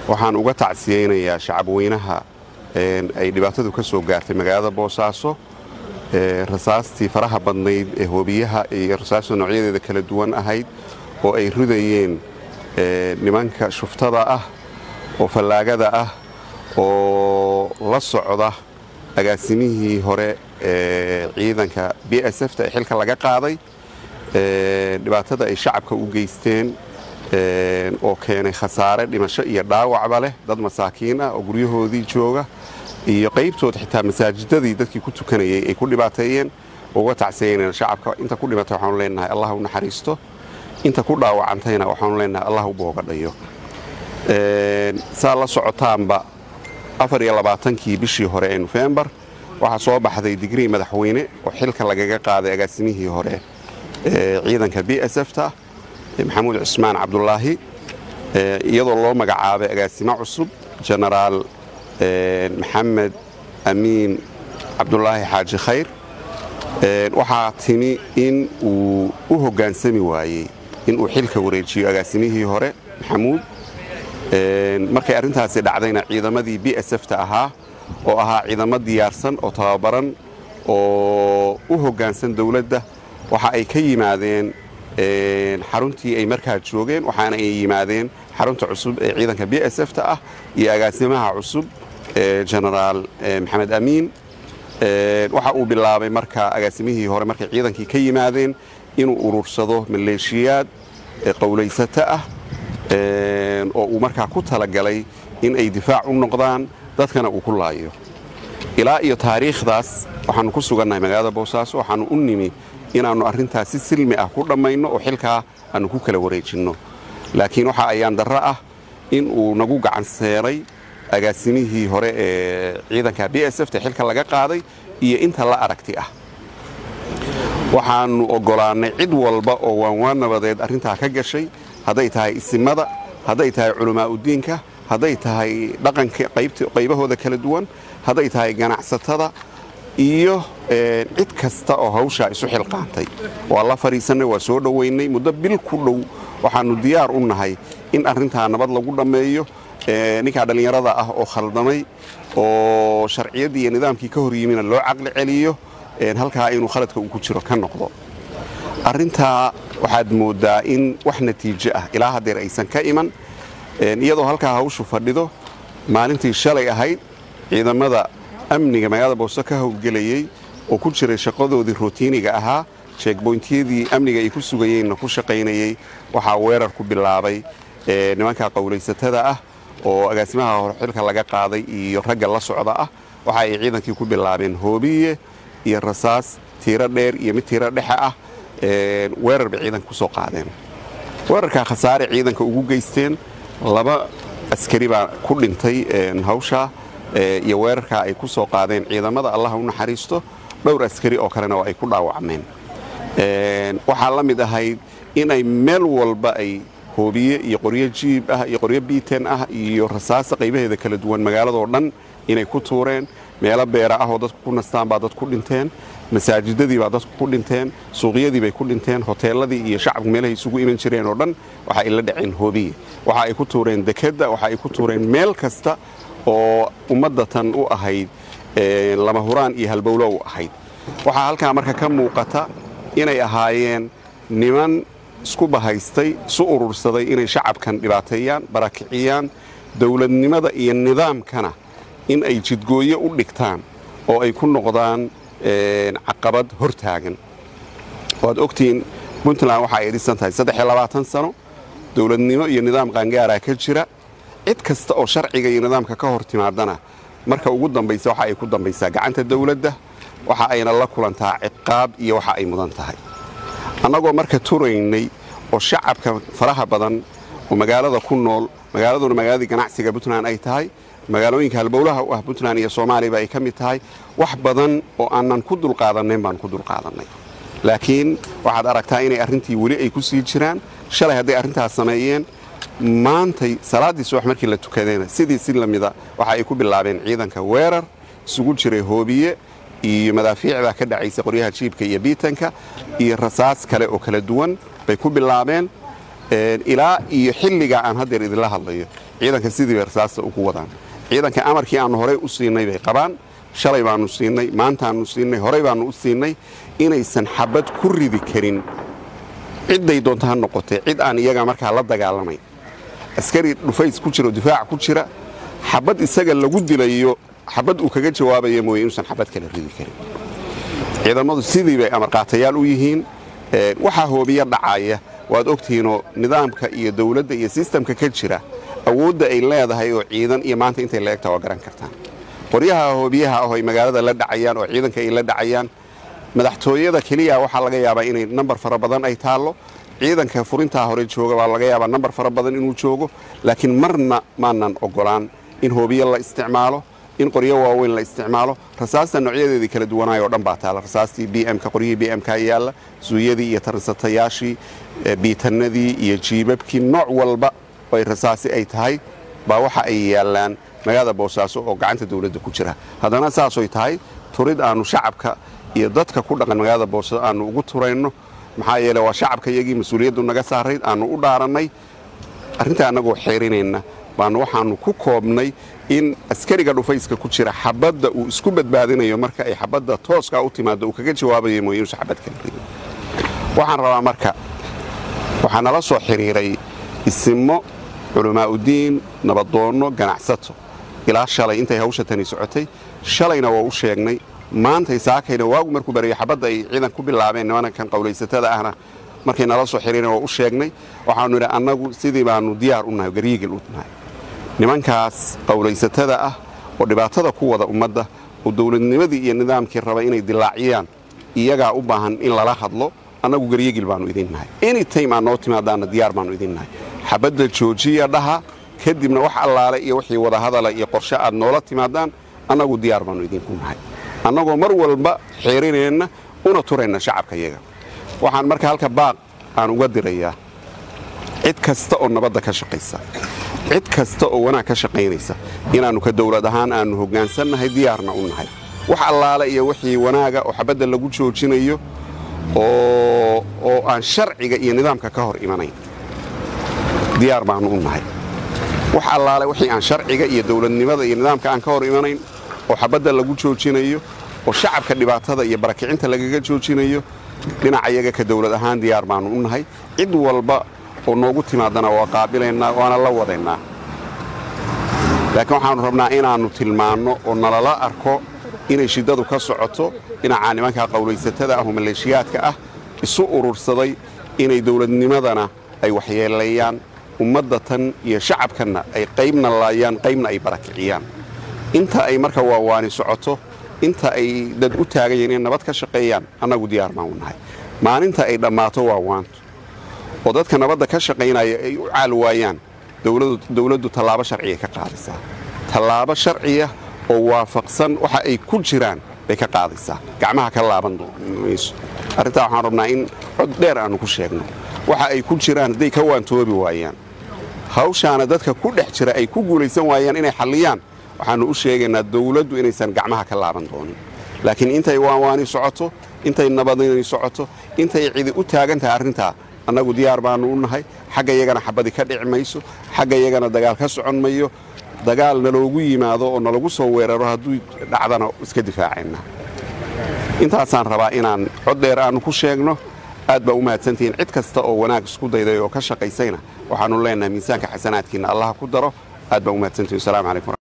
waxaan uga tacsiyeynayaa shacabweynaha ay dhibaatadu ka soo gaartay magaalada boosaaso rasaastii faraha badnayd ee hoobiyaha iyo rasaasta noocyadeeda kala duwan ahayd oo ay ridayeen nimanka shuftada ah oo fallaagada ah oo la socda agaasimihii hore ee ciidanka b s fta ee xilka laga qaaday dhibaatada ay shacabka u geysteen oo keenay khasaare dhimasho iyo dhaawacba leh dad masaakiin ah oo guryahoodii jooga iyo qaybtood xitaa masaajidadii dadkii ku tukanayay ay ku dhibaateeyeen uga tacsiyeynayna shacabka inta ku dhimatay waxaanu leenahay allah u naxariisto inta ku dhaawacantayna waxaanu leenahay allah u boogadhayo saa la socotaanba afar iyo labaatankii bishii hore ee nofembar waxaa soo baxday digrii madaxweyne oo xilka lagaga qaaday agaasimihii hore ee ciidanka b s fta maxamuud cismaan cabdulaahi iyadoo loo magacaabay agaasimo cusub jenaraal maxamed amiin cabdulaahi xaaji khayr waxaa timi in uu u hoggaansami waayey inuu xilka wareejiyo agaasimihii hore maxamuud markay arrintaasi dhacdayna ciidamadii b s fta ahaa oo ahaa ciidamo diyaarsan oo tababaran oo u hoggaansan dowladda waxa ay ka yimaadeen xaruntii ay markaa joogeen waxaana ay yimaadeen xarunta cusub ee ciidanka b s fta ah iyo agaasimaha cusub jenaraal maxamed amiin waxa uu bilaabay markaa agaasimihii hore markay ciidankii ka yimaadeen inuu urursado maleeshiyaad qowlaysato ah oo uu markaa ku talagalay in ay difaac u noqdaan dadkana uu ku laayo ilaa iyo taariikhdaas waxaannu ku sugannahay magaalada boosaaso waxaannu u nimi inaannu arrintaas si silmi ah ku dhammayno oo xilkaa aannu ku kala wareejinno laakiin waxa ayaan darro ah in uu nagu gacan seeray agaasimihii hore ee ciidanka b s fta xilka laga qaaday iyo inta la aragti ah waxaannu oggolaannay cid walba oo waanwaan nabadeed arrintaa ka gashay hadday tahay isimada hadday tahay culammaa'udiinka hadday tahay dhaqanka qaybahooda kala duwan hadday tahay ganacsatada iyo cid kasta oo hawshaa isu xilqaantay waa la fadhiisannay waa soo dhowaynay muddo bil ku dhow waxaannu diyaar u nahay in arrintaa nabad lagu dhammeeyo ninkaa dhallinyarada ah oo khaldamay oo sharciyaddii iyo nidaamkii ka hor yimina loo caqli celiyo halkaa inuu khaladka uu ku jiro ka noqdo arrintaa waxaad mooddaa in wax natiijo ah ilaa haddeer aysan ka iman iyadoo halkaa hawshu fadhido maalintii shalay ahayd ciidamada amniga magaalada boose ka howlgelayey oo ku jiray shaqadoodii rotiiniga ahaa sheegboyntiyadii amniga ay ku sugayeenna ku shaqaynayey waxaa weerar ku bilaabay nimanka qowlaysatada ah oo agaasimaha hore xilka laga qaaday iyo ragga la socda ah waxa ay ciidankii ku bilaabeen hoobiye iyo rasaas tiiro dheer iyo mid tiiro dhexe ah weerar bay ciidanka ku soo qaadeen weerarkaa khasaare ciidanka ugu geysteen laba askari baa ku dhintay hawshaa iyo weerarkaa ay ku soo qaadeen ciidamada allah u naxariisto dhowr askari oo kalena oo ay ku dhaawacmeen waxaa la mid ahayd inay meel walba ay hoobiye iyo qoryo jiib ah iyo qoryo biiten ah iyo rasaasa qaybaheeda kala duwan magaaladoo dhan inay ku tuureen meelo beera ah oo dadku ku nastaan baa dad ku dhinteen masaajidadii baa dadku ku dhinteen suuqyadii bay ku dhinteen hoteeladii iyo shacabku meelahay isugu iman jireen oo dhan waxa ay la dhaceen hoobiye waxa ay ku tuureen dekedda waxa ay ku tuureen meel kasta oo ummaddatan u ahayd lama huraan iyo halbowlo u ahayd waxaa halkaa marka ka muuqata inay ahaayeen niman isku bahaystay isu urursaday inay shacabkan dhibaateeyaan barakiciyaan dowladnimada iyo nidaamkana in ay jidgooyo u dhigtaan oo ay ku noqdaan caqabad hortaagan waad ogtihiin puntland waxa ay dhisan tahay sano dowladnimo iyo nidaam qaangaaraa ka jira cid kasta oo sharciga iyo nidaamka ka hor timaadana marka ugu dambaysa waxa ay ku dambaysaa gacanta dowladda waxa ayna la kulantaa ciqaab iyo waxa ay mudan tahay annagoo marka turaynay oo shacabka faraha badan oo magaalada ku nool magaaladuna magaaladii ganacsiga puntland ay tahay magaalooyinka halbowlaha u ah puntland iyo soomaaliba ay ka mid tahay wax badan oo aanan ku dulqaadannayn baan ku dulqaadannay laakiin waxaad aragtaa inay arrintii weli ay ku sii jiraan shalay hadday arrintaas sameeyeen maantay salaaddii subax markii la tukadayna sidii si lamida waxa ay ku bilaabeen ciidanka weerar isugu jiray hoobiye iyo madaafiicda ka dhacaysa qoryaha jiibka iyo biitanka iyo rasaas kale oo kala duwan bay ku bilaabeen ilaa iyo xilligaa aan haddeer idinla hadlayo ciidanka sidii bay rasaasta ugu wadaan ciidanka amarkii aannu horey u siinay bay qabaan shalay baannu siinay maantaannu siinay horey baannu u siinay inaysan xabad ku ridi karin cidday doonto ha noqotee cid aan iyaga markaa la dagaalamayn askari dhufays ku jira oo difaac ku jira xabad isaga lagu dilayo xabad uu kaga jawaabaya mooye inuusan xabad kala ridi karin ciidamadu sidii bay amarqaatayaal u yihiin waxaa hoobiya dhacaya waad ogtihiinoo nidaamka iyo dawladda iyo sistamka ka jira awoodda ay leedahay oo ciidan iyo maanta intay la egta waa garan kartaan qoryaha hoobiyaha ah oo ay magaalada la dhacayaan oo ciidanka ay la dhacayaan madaxtooyada keliya waxaa laga yaabaa inay nambar fara badan ay taallo ciidanka furintaa hore jooga waa laga yaabaa nambar fara badan inuu joogo laakiin marna maanan ogolaan in hoobiye la isticmaalo in qoryo waaweyn la isticmaalo rasaasta noocyadeedii kala duwanaay oo dhan baa taala rasaastii bmka qoryihii bmka yaalla suuyadii iyo taransatayaashii biitannadii iyo jiibabkii nooc walba ay rasaasi ay tahay baa waxa ay yaallaan magaalada boosaaso oo gacanta dawladda ku jira haddana saasoy tahay turid aannu shacabka iyo dadka ku dhaqan magaalada boosaaso aannu ugu turayno maxaa yeele waa shacabka iyagii mas-uuliyaddu naga saarayd aannu u dhaarannay arrintaa annagoo xeerinayna baanu waxaannu ku koobnay in askariga dhufayska ku jira xabadda uu isku badbaadinayo marka ay xabadda tooskaa u timaaddo uu kaga jawaabayo mooye inuusan xabad kala ridin waxaan rabaa marka waxaa nala soo xidhiiray isimo culammaa'udiin nabadoonno ganacsato ilaa shalay intay hawsha tani socotay shalayna waa u sheegnay maantay saakayna waagu markuu barayo xabadda ay ciidan ku bilaabeen nimankan qowlaysatada ahna markay nala soo xidhiireen waa u sheegnay waxaannu idhi annagu sidii baannu diyaar u nahay garyiigil u nahay nimankaas qowlaysatada ah oo dhibaatada ku wada ummadda oo dawladnimadii iyo nidaamkii raba inay dilaaciyaan iyagaa u baahan in lala hadlo annagu garyegil baannu idin nahay any time aad noo timaadaanna diyaar baannu idin nahay xabadda joojiya dhaha kadibna wax allaale iyo wixii wadahadala iyo qorshe aad noola timaadaan annagu diyaar baannu idinku nahay annagoo mar walba xeerinayna una turayna shacabka iyaga waxaan marka halka baaq aan uga dirayaa cid kasta oo nabadda ka shaqaysa cid kasta oo wanaag ka shaqaynaysa inaannu ka dawlad ahaan aannu hoggaansannahay diyaarna u nahay wax allaale iyo wixii wanaaga oo xabadda lagu joojinayo oo aan sharciga iyo nidaamka ka hor imanayn diyaar baannu u nahay wax allaale wixii aan sharciga iyo dawladnimada iyo nidaamka aan ka hor imanayn oo xabadda lagu joojinayo oo shacabka dhibaatada iyo barakicinta lagaga joojinayo dhinaca iyaga ka dawlad ahaan diyaar baannu u nahay cid walba oo noogu timaadana waa qaabilaynaa waana la wadaynaa laakiin waxaannu rabnaa inaannu tilmaanno oo nalala arko inay shiddadu ka socoto dhinacaa nimankaa qowlaysatada ah oo maleeshiyaadka ah isu urursaday inay dawladnimadana ay waxyeelayaan ummadda tan iyo shacabkanna ay qaybna laayaan qaybna ay barakiciyaan inta ay marka waawaani socoto inta ay dad u taagan yihiin inay nabad ka shaqeeyaan annagu diyaar baan u nahay maalinta ay dhammaato waa waanto oo dadka nabadda ka shaqaynaya ay u caal waayaan dawladdu tallaabo sharciya ka qaadaysaa tallaabo sharciya oo waafaqsan waxa ay ku jiraan bay ka qaadaysaa gacmaha ka laaban mayso arrintaa waxaan rabnaa in cod dheer aannu ku sheegno waxa ay ku jiraan hadday ka waantoobi waayaan hawshaana dadka ku dhex jira ay ku guulaysan waayaan inay xalliyaan waxaannu u sheegaynaa dawladdu inaysan gacmaha ka laaban doonin laakiin intay waanwaani socoto intay nabadini socoto intay cidi u taagan tahay arrintaa annagu diyaar baannu u nahay xagga iyagana xabadi ka dhici mayso xagga iyagana dagaal ka socon mayo dagaal naloogu yimaado oo nalagu soo weeraro hadduu dhacdana iska difaacayna intaasaan rabaa inaan cod dheer aannu ku sheegno aad baa u mahadsantihiin cid kasta oo wanaag isku dayday oo ka shaqaysayna waxaannu leenahay miisaanka xasanaadkiinna allaha ku daro aad baa u mahadsantihin wasalaamu calaykum